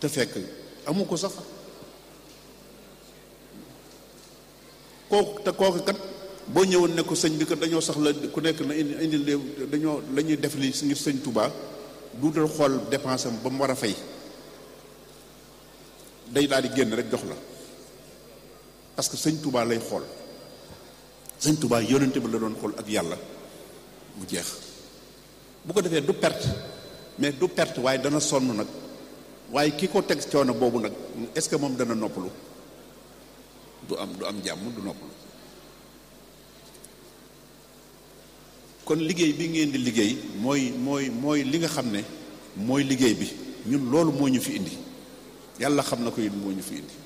te fekk amu ko sax kooku te kooku kat boo ñëwoon ne ko sëñ bi kat dañoo sax la ku nekk na indi indi dañoo la ñuy def li ngir sëñ Touba duutal xool dépense am ba mu war a fay day daal di génn rek jox la parce que sëñ Touba lay xool sëñ Touba yonente bi la doon xool ak yàlla mu jeex bu ko defee du perte mais du perte waaye dana sonn nag waaye ki ko teg coono boobu nag est-ce que moom dana noppalu du am du am jàmm du noppalu kon liggéey bi ngeen di liggéey mooy mooy mooy li nga xam ne mooy liggéey bi ñun loolu moo ñu fi indi yàlla xam na ko it moo ñu fi indi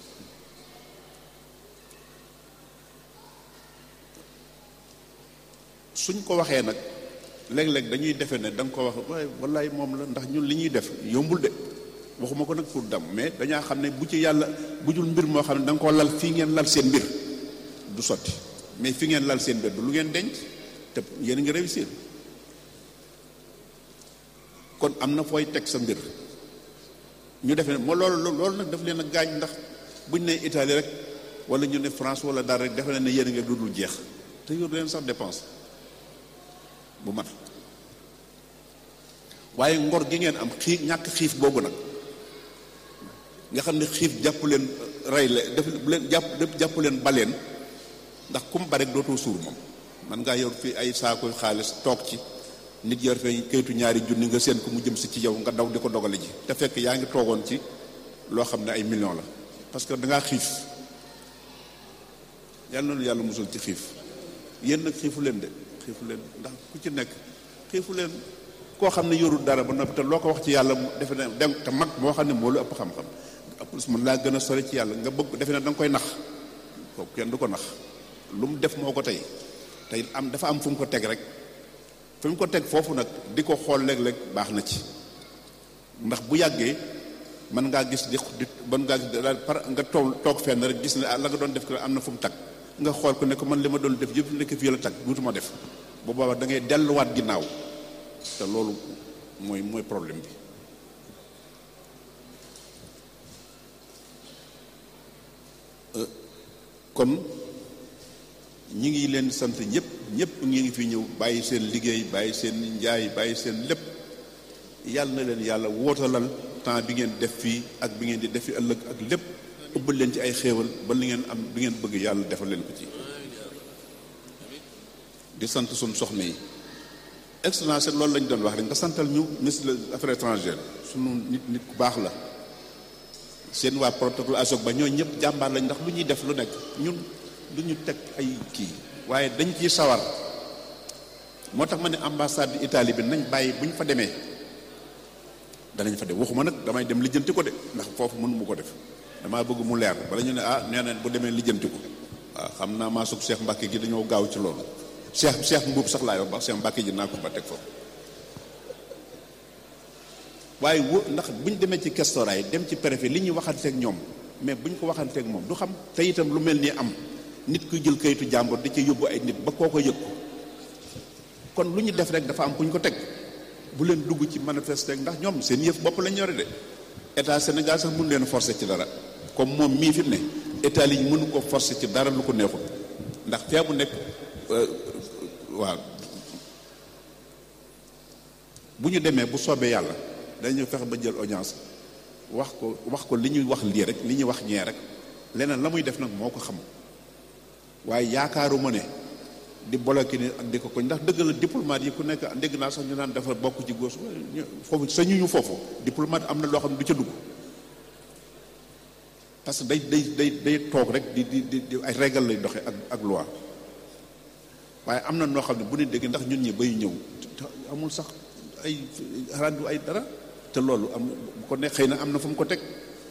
suñ ko waxee nag léeg-léeg dañuy defe ne da nga ko wax waaye wallaay moom la ndax ñun li ñuy def yombul de waxuma ko nag pour dam mais dañaa xam ne bu ci yàlla bu jul mbir moo xam ne da nga ko lal fii ngeen lal seen mbir du sotti mais fi ngeen lal seen mbir du lu ngeen denc te yéen a ngi réussir kon am na fooy teg sa mbir ñu defe ne moo loolu loolu nag daf leen a gaañ ndax buñ ne Italie rek wala ñu ne France wala dara rek defe ne ne yéen a ngi du dul jeex te yor leen sax dépense bu mat waaye ngor gi ngeen am xiif ñàkk xiif boobu nag nga xam ne xiif jàpp leen rey la def leen jàpp jàpp leen baleen ndax kum ba rek dootoo suur moom man ngaa yor fi ay saakoy xaalis toog ci nit yor fee kayitu ñaari junni nga seen ko mu jëm si ci yow nga daw di ko dogale ji te fekk yaa ngi toogoon ci loo xam ne ay millions la parce que dangaa xiif yàlla na yàlla musul ci xiif yéen nag xiifu leen de xiifu leen ndax ku ci nekk xiifu leen koo xam ne yorul dara ba noppi te loo ko wax ci yàlla defe ne dem te mag moo xam ne moo lu ëpp xam-xam plus mën laa gën a sori ci yàlla nga bëgg defe ne da nga koy nax kooku kenn du ko nax lu mu def moo ko tey tey am dafa am fu mu ko teg rek fi mu ko teg foofu nag di ko xool léeg-léeg baax na ci ndax bu yàggee mën ngaa gis di di mën ngaa gis daal par nga toog toog fenn rek gis ne ah la nga doon def ko am na fu mu tag nga xool ko ne ko man li ma doon def yëpp nekk fii la tag duutuma def bu boobaa da ngay delluwaat ginnaaw te loolu mooy mooy problème bi kon ñi ngi leen sant ñëpp ñëpp ñi ngi fi ñëw bàyyi seen liggéey bàyyi seen njaay bàyyi seen lépp yàlla na leen yàlla wootalal temps bi ngeen def fii ak bi ngeen di def fi ëllëg ak lépp ëbbal leen ci ay xéewal ba li ngeen am bi ngeen bëgg yàlla defal leen ko ci di sant suñ soxna yi excellence loolu lañ doon wax rek nga santal ñu ministre des affaires étrangères sunu nit nit ku baax la seen waa protocole ASOC ba ñoo ñëpp jàmbaar lañ ndax lu ñuy def lu nekk ñun du ñu teg ay kii waaye dañ ciy sawar moo tax ma ne ambassade Italie bi nañ bàyyi bu ñu fa demee danañ fa dem waxuma nag damay dem lijjanti ko de ndax foofu mënu mu ko def damaa bëgg mu leer bala ñu ne ah nee na bu demee lijjanti ko waaw xam naa maa sug Cheikh Mbacke gi dañoo gaaw ci loolu Cheikh Cheikh Mbuub sax laay wax ba Cheikh Mbacke ji naa ko ba teg foofu waaye wo ndax buñ demee ci questora yi dem ci préfet li ñuy waxanteeg ñoom mais buñ ko waxanteeg moom du xam te itam lu mel nii am nit kuy jël kayitu jàmbur di ci yóbbu ay nit ba koo ko yëg ko kon lu ñu def rek dafa am ku ñu ko teg bu leen dugg ci manifester ndax ñoom seen yëf bopp lañ yore de état Sénégal sax mënu leen forcer ci dara comme moom mii fi mu ne état yi mënu ko forcer ci dara lu ko neexul ndax fee mu nekk waaw bu ñu demee bu soobee yàlla dañu fexe ba jël audience wax ko wax ko li ñuy wax lii rek li ñuy wax ñee rek leneen la muy def nag moo ko xam waaye yaakaaruma ne di bloqué ni ak di ko ko ndax dëgg la diplomate yi ku nekk dégg naa sax ñu naan dafa bokk ci góos foofu sañu ñu foofu diplomate am na loo xam ne du ca dugg parce que day day day day toog rek di di di ay régal lay doxe ak ak loi waaye am na noo xam ne bu ne dégg ndax ñun ñi bay ñëw amul sax ay rendu ay dara te loolu am bu ko ne xëy na am na fu mu ko teg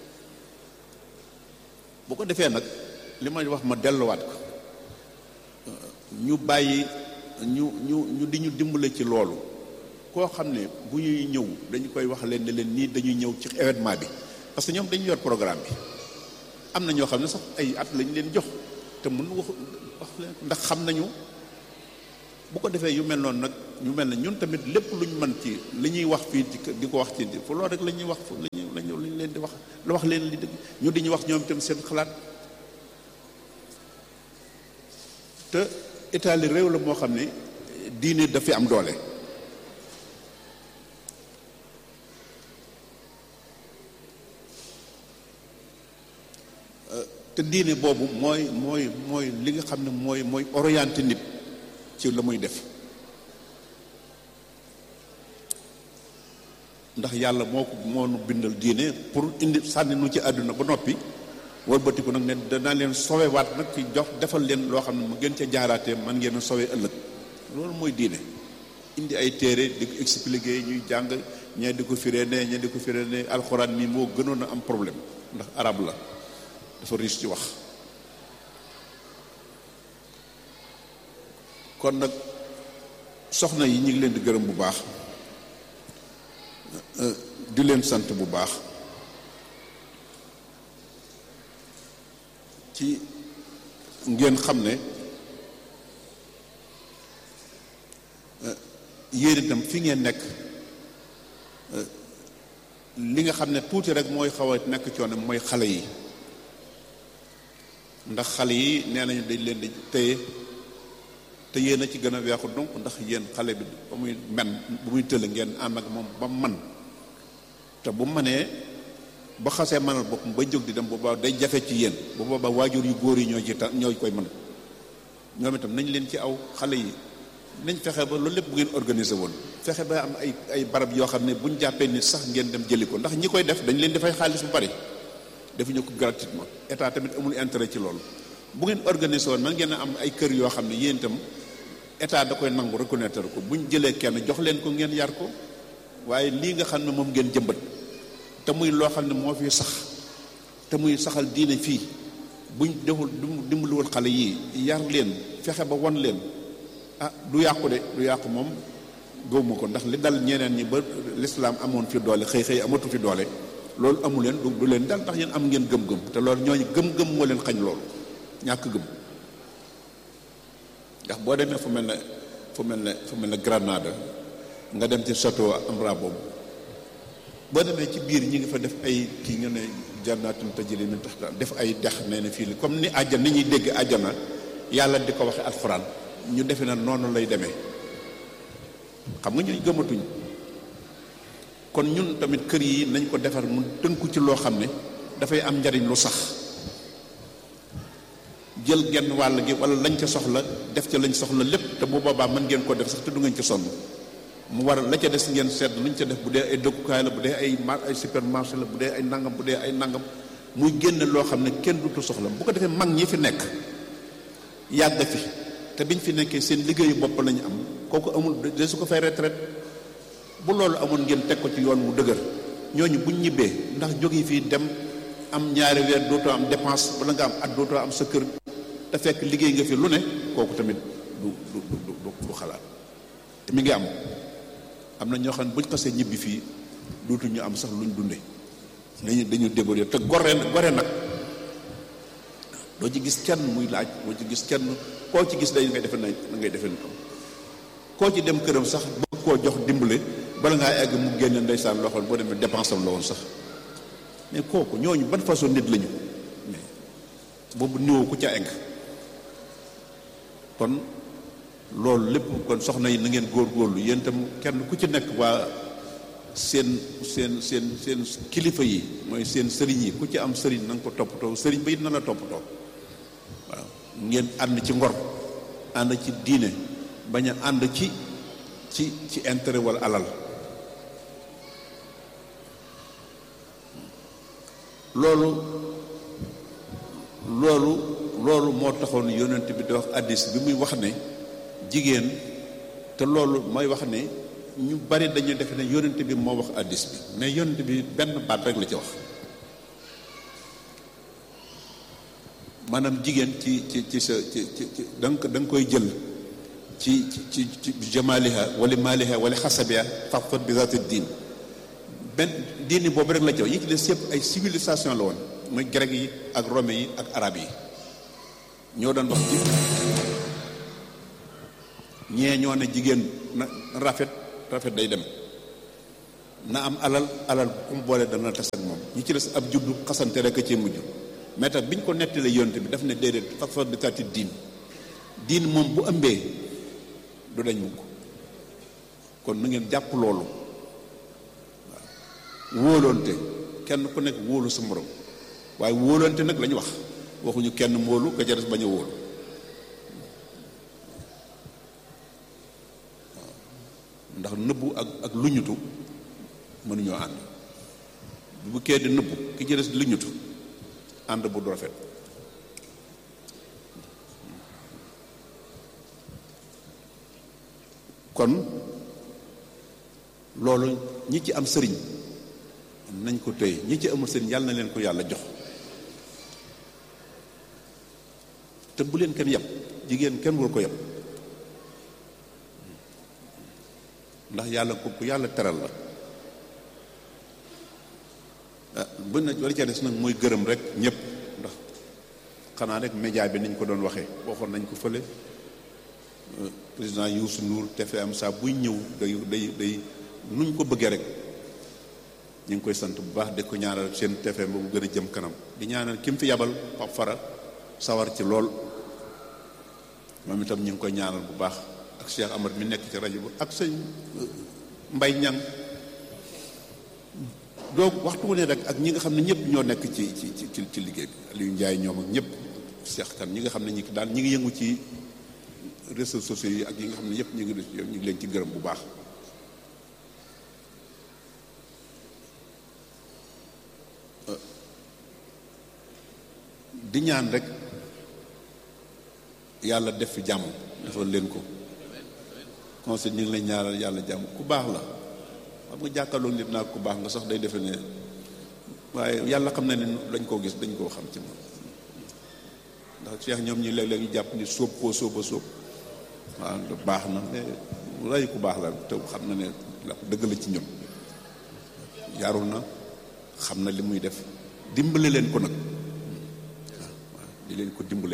bu ko defee nag li may wax ma delluwaat ko ñu bàyyi ñu ñu ñu di ñu dimbale ci loolu koo xam ne bu ñuy ñëw dañu koy wax leen ne leen nii dañuy ñëw ci événement bi parce que ñoom dañu yor programme bi am na ñoo xam ne sax ay at lañ leen jox te mun wax wax leen ndax xam nañu bu ko defee yu mel noonu nag ñu mel ne ñun tamit lépp luñ mën ci li ñuy wax fii di ko wax ci fu loolu rek la ñuy wax fu la ñuy la ñu leen di wax la wax leen li dëgg ñu di ñu wax ñoom itam seen xalaat te Italie réew la moo xam ne diine dafi am doole te diine boobu mooy mooy mooy li nga xam ne mooy mooy orienté nit ci la muy def ndax yàlla moo ko moo nu bindal diine pour indi sànni nu ci àdduna ba noppi wëlbatiku nag ne danaa leen sowewaat nag ci jox defal leen loo xam ne mu gën ca jaaraatee man ngeen a sowe ëllëg loolu mooy diine indi ay téere di ko expliquer ñuy jàng ñee di ko firee ne ñee di ko firee ne alxuraan mi moo gënoon a am problème ndax arab la dafa riche ci wax kon nag soxna yi ñu ngi leen di gërëm bu baax di leen sant bu baax ci ngeen xam ne yéen itam fi ngeen nekk li nga xam ne tuuti rek mooy xaw a nekk coono mooy xale yi ndax xale yi nee nañu dañ leen di téye te yéen a ci gën a weexu donc ndax yéen xale bi ba muy men bu muy tëll ngeen ànd ak moom ba man te bu manee ba xasee mënal boppam ba jóg di dem booba day jafe ci yéen bu booba waajur yu góor yi ñoo ci ta ñoo koy mën ñoom itam nañ leen ci aw xale yi nañ fexe ba loolu lépp bu ngeen organisé woon fexe ba am ay ay barab yoo xam ne buñ jàppee nit sax ngeen dem jëli ko ndax ñi koy def dañ leen dafay xaalis bu bari defuñu ko gratuitement état tamit amul intérêt ci loolu bu ngeen organisé woon man ngeen a am ay kër yoo xam ne yéen itam état da koy nangu reconnaître ko buñ jëlee kenn jox leen ko ngeen yar ko waaye lii nga xam ne moom ngeen jëmbat te muy loo xam ne moo fi sax te muy saxal diine fii buñ deful dimbaliwul xale yii yar leen fexe ba won leen ah du yàqu de du yàqu moom gëwuma ko ndax li dal ñeneen ñi ba lislaam amoon fi doole xëy xëy amatu fi doole loolu amu leen du du leen dal ndax yéen am ngeen gëm-gëm te loolu ñooñu gëm-gëm moo leen xañ loolu ñàkk gëm ndax boo demee fu mel ne fu mel ne fu mel ne Granada nga dem ci château Ambra boobu boo demee ci biir ñi ngi fa def ay kii nga ne jannaatun tajri min tahtiha def ay dex nee na fii li comme ni àjjana ni ñuy dégg àjjana yàlla di ko waxe alxuraan ñu defe na noonu lay demee xam nga ñooy gëmatuñ kon ñun tamit kër yi nañ ko defar mu tënku ci loo xam ne dafay am njariñ lu sax jël genn wàll gi wala lañ ca soxla def ca lañ soxla lépp te bu boobaa mën ngeen ko def sax te du ngeen ca sonn mu war la ca des ngeen seet luñ ca def bu dee ay dëkkukaay la bu dee ay mar ay supermarché la bu dee ay nangam bu dee ay nangam muy génn loo xam ne kenn dutu soxla bu ko defee mag ñi fi nekk yàgg fi te biñ fi nekkee seen liggéeyu bopp lañu am kooku amul de su ko fay retraite bu loolu amoon ngeen teg ko ci yoon wu dëgër ñooñu buñ ñibbee ndax jóge fii dem am ñaari weer dootoo am dépense wala nga am at dootoo am sa kër te fekk liggéey nga fi lu ne kooku tamit du du du du xalaat te mi ngi am am na ñoo xam ne buñ xasee ñibbi fii dootuñu am sax luñ dunde dañu dañu débrouiller te gore gore nag doo ci gis kenn muy laaj doo ci gis kenn koo ci gis day ngay defe na ngay defe ko koo ci dem këram sax bëgg koo jox dimbale bala ngaa egg mu génne ndeysaan loxoon boo demee dépense am la woon sax mais kooku ñooñu ban façon nit lañu mais boobu niveau ku ca egg kon loolu lépp kon soxna yi na ngeen góorgóorlu yéen itam kenn ku ci nekk waa seen seen seen seen kilifa yi mooy seen sëriñ yi ku ci am sëriñ na nga ko toppatoo sëriñ ba it na la toppatoo waaw ngeen ànd ci ngor ànd ci diine bañ a ànd ci ci ci intérêt wala alal loolu loolu loolu moo taxoon yonent bi di wax addis bi muy wax ne jigéen te loolu mooy wax ne ñu bari dañu defe ne yonent bi moo wax addis bi mais yonent bi benn baat rek la ci wax maanaam jigéen ci ci ci sa ci ci da nga da nga koy jël ci ci ci jamaliha wala maliha wala xasabiha faqfat bi zaati diin benn diini boobu rek la ci wax yi ci des yëpp ay civilisation la woon muy grec yi ak romain yi ak arab yi ñoo doon wax ci ñee ñoo ne jigéen na rafet rafet day dem na am alal alal ku mu boole dana tas ak moom ñi ci des ab juddu xasante rek a cee mujj mais tax biñ ko nettalee yonte bi daf ne déedéet fas di kàtti diin diin moom bu ëmbee du dañ mukk kon nu ngeen jàpp loolu waaw wóolonte kenn ku nekk wóolu sa morom waaye wóolonte nag lañu wax waxuñu kenn móolu nga ca des bañ a wóolu ndax nëbbu ak ak luñutu mënuñoo ànd bu kee di nëbbu ki ci des di luñutu ànd bu du rafet kon loolu ñi ci am sëriñ nañ ko téye ñi ci amul sëriñ yàlla na leen ko yàlla jox te bu leen kenn yab jigéen kenn war ko yab ndax yàlla ko ku yàlla teral la ah bu na wala ca des nag mooy gërëm rek ñëpp ndax xanaa rek média bi niñ ko doon waxee waxoon nañ ko fële président Youssou Ndour TFM saa buy ñëw day day day nuñ ko bëggee rek ñu ngi koy sant bu baax di ko ñaanal seen TFM ba bu gën a jëm kanam di ñaanal ki mu fi yabal Pape Fara sawar ci lool moom itam ñu ngi koy ñaanal bu baax ak Cheikh Amar mi nekk ci rajo bi ak sëñ Mbay Ñang donc waxtu wu ne rek ak ñi nga xam ne ñëpp ñoo nekk ci ci ci ci liggéey bi Aliou Ndiaye ñoom ak ñëpp Cheikh Kan ñi nga xam ne ñi daal ñi ngi yëngu ci réseaux sociaux yi ak yi nga xam ne yëpp ñu ngi ñu ngi leen ci gërëm bu baax di ñaan rek yàlla def fi jàmm defal leen ko conseil ñu ngi lay ñaaral yàlla jàmm ku baax la xam nga jàkkaarloog nit naa ku baax nga sax day defe ne waaye yàlla xam na ne dañ koo gis dañ koo xam ci moom ndax Cheikh ñoom ñi léeg-léeg ñu jàpp ni sóob koo sóoba sóob waaw baax na mais ray ku baax la te xam na ne dëgg la ci ñoom yarul na xam na li muy def dimbale leen ko nag waaw waaw di leen ko dimbale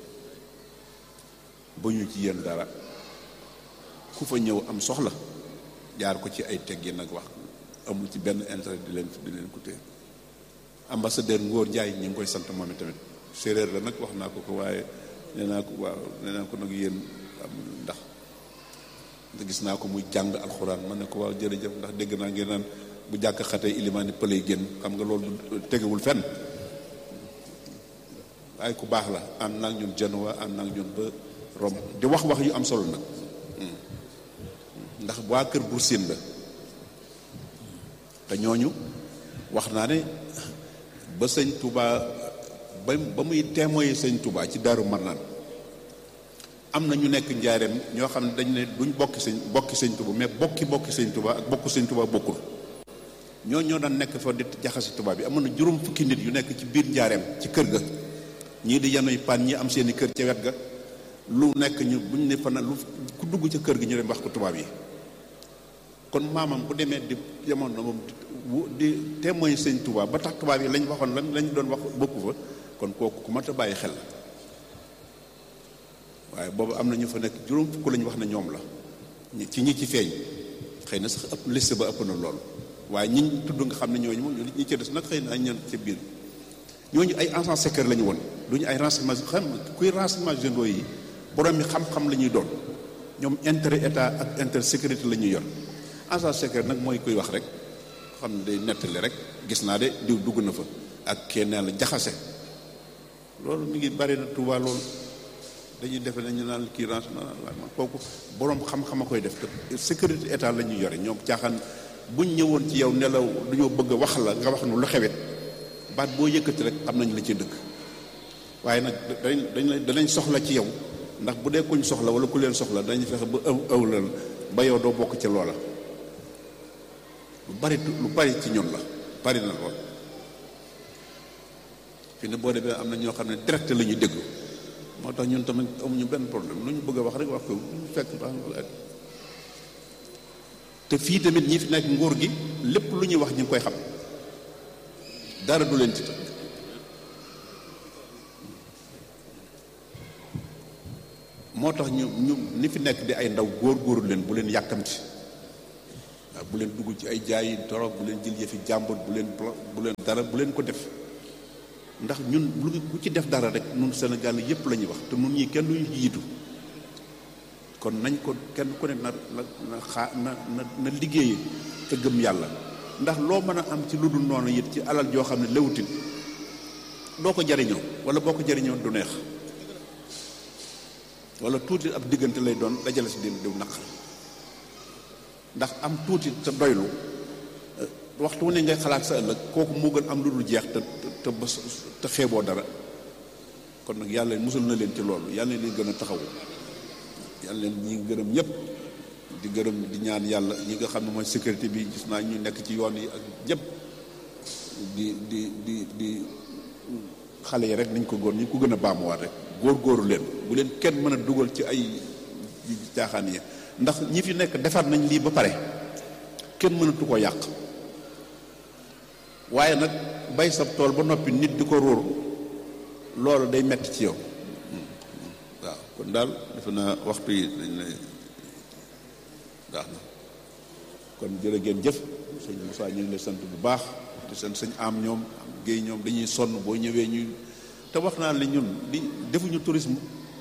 ba ñu ci yéen dara ku fa ñëw am soxla jaar ko ci ay teggi nag wax amul ci benn intérêt di leen di leen ko téye ambassadeur Ngor Ndiaye ñu ngi koy sant moom tamit séeréer la nag wax naa ko ko waaye nee naa ko waaw nee naa ko nag yéen am ndax gis naa ko muy jàng alxuraan ma ne ko waaw jërëjëf ndax dégg naa ngeen naan bu jàkk xatee ilimaani pëlay génn xam nga loolu tegewul fenn waaye ku baax la ànd naag ñun Genoa ànd naag ñun ba Rome di wax wax yu am solo nag ndax waa kër Buur Siin la te ñooñu wax naa ne ba sëñ Touba ba ba muy témoin sëñ Touba ci Daaru Marnaan am na ñu nekk njaareem ñoo xam ne dañ ne duñ bokki sëñ bokki sëñ Touba mais bokki bokki sëñ Touba ak bokku sëñ Touba bokkul ñoo ñoo daan nekk fa di jaxasi Touba bi amoon na juróom fukki nit yu nekk ci biir njaareem ci kër ga ñii di yanuy pan ñi am seeni kër ca wet ga lu nekk ñu buñ ne fa na lu ku dugg ca kër gi ñu dem wax ko tubaab yi kon maamam bu demee di jamono moom di témoin sëñ Touba ba tax tubaab yi lañ waxoon lan lañ doon wax bokku fa kon kooku ku mat a bàyyi xel waaye boobu am na ñu fa nekk juróom fukk lañ wax ne ñoom la ci ñi ci feeñ xëy na sax ëpp liste ba ëpp na lool waaye ñi tudd nga xam ne ñooñu moom ñi ci des nag xëy na ay ñan ca biir ñooñu ay agents secrets la ñu woon duñu ay renseignements xam kuy renseignements généraux yi borom mi xam-xam la ñuy doon ñoom intérêt état ak intérêt sécurité la ñuy yor agent secret nag mooy kuy wax rek xam ne day nettali rek gis naa de diw dugg na fa ak kenn la jaxase loolu mi ngi bari na Tuuba loolu dañuy defe nañu naan kii renseignement kooku borom xam-xam a koy def te sécurité état la ñuy yore ñoom caaxaan buñ ñëwoon ci yow nelaw dañoo bëgg a wax la nga wax nu lu xewet baat boo yëkkati rek xam nañ la ci dëgg waaye nag dañ dañ danañ soxla ci yow ndax bu dee kuñ soxla wala ku leen soxla dañu fexe ba ëw ëwlal ba yow doo bokk ca loola lu bari lu bari ci ñun la bari na lool fi ne boo demee am na ñoo xam ne direct la ñuy déglu moo tax ñun tamit amuñu benn problème lu ñu bëgg a wax rek wax ko lu fekk baax na te fii tamit ñi fi nekk nguur gi lépp lu ñuy wax ñu ngi koy xam dara du leen ci tënk moo tax ñu ñu ni fi nekk di ay ndaw góor-góorlu leen bu leen yàkkamti waaw bu leen dugg ci ay jaayi dorog bu leen jël yëfi jàmbur bu leen bu leen dara bu leen ko def ndax ñun lu bu ci def dara rek ñun Sénégal yépp la ñuy wax te ñun ñii kenn duñu jiitu kon nañ ko kenn ku ne na na na xaa na na na liggéey te gëm yàlla ndax loo mën a am ci lu dul noonu it ci alal joo xam ne lewutin doo ko jariñoo wala boo ko jariñoo du neex wala tuuti ab diggante lay doon dajale si din diw naqar ndax am tuuti te doylu waxtu wu ne ngay xalaat sa ëllëg kooku moo gën am lu dul jeex te te bës te xeeboo dara kon nag yàlla musul na leen ci loolu yàlla leen gën a taxawu yàlla leen ñi ngi gërëm ñëpp di gërëm di ñaan yàlla ñi nga xam ne mooy sécurité bi gis naa ñu nekk ci yoon yi ak ñëpp di di di di xale yi rek nañ ko góor ñu ko gën a baamuwaat rek góor-góoru leen bu leen kenn mën a dugal ci ay caaxaan yi ndax ñi fi nekk defar nañ lii ba pare kenn mënatu ko yàq waaye nag bay sab tool ba noppi nit di ko róor loolu day metti ci yow waaw kon daal defe naa waxtu yi dañ lay baax na kon jërë ngeen jëf sëñ Moussa ñu ngi lay sant bu baax di sant sëñ am ñoom am géey ñoom dañuy sonn boo ñëwee ñu te wax naa ne ñun di defuñu tourisme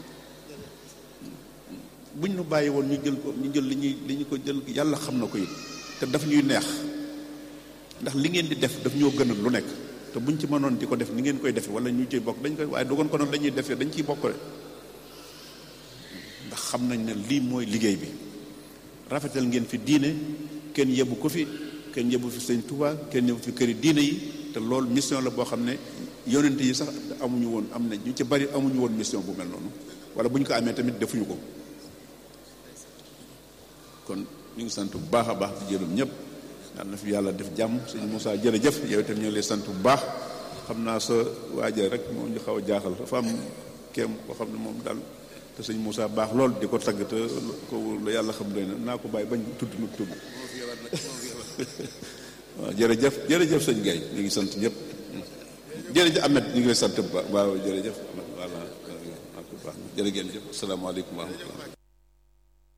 buñ ñu bàyyi woon ñu jël ko ñu jël li ñuy li ñu ko jël yàlla xam na ko it te daf ñuy neex ndax li ngeen di def daf ñoo gënal lu nekk te buñ ci mënoon di ko def ni ngeen koy defee wala ñu ciy bokk dañ koy waaye dogoon ko noonu dañuy defee dañ ciy bokk rek ndax xam nañ ne lii mooy liggéey bi rafetal ngeen fi diine kenn yebu ko fi kenn yebu fi sëñ Touba kenn yebu fi këri diine yi te loolu mission la boo xam ne yonent yi sax amuñu woon am na ñu ci bari amuñu woon mission bu mel noonu wala bu ñu ko amee tamit defuñu ko kon ñu ngi sant bu baax a baax di jërëm ñëpp yal na fi yàlla def jàmm sëñ Moussa jërëjëf yow itam ñu ngi lay sant bu baax xam naa sa waaja rek moom ñu xaw a jaaxal dafa am kéem koo xam ne moom daal te sëñ Moussa baax lool di ko tagg te ko la yàlla xam doy na naa ko bàyyi bañ tudd nag tudd waaw jërëjëf jërëjëf sëñ Gaye ñu ngi sant ñëpp jërëjëf Ahmed ñu ngi lay sant bu baax waaw jërëjëf voilà jërë ngeen jëf asalaamaaleykum wa rahmatulah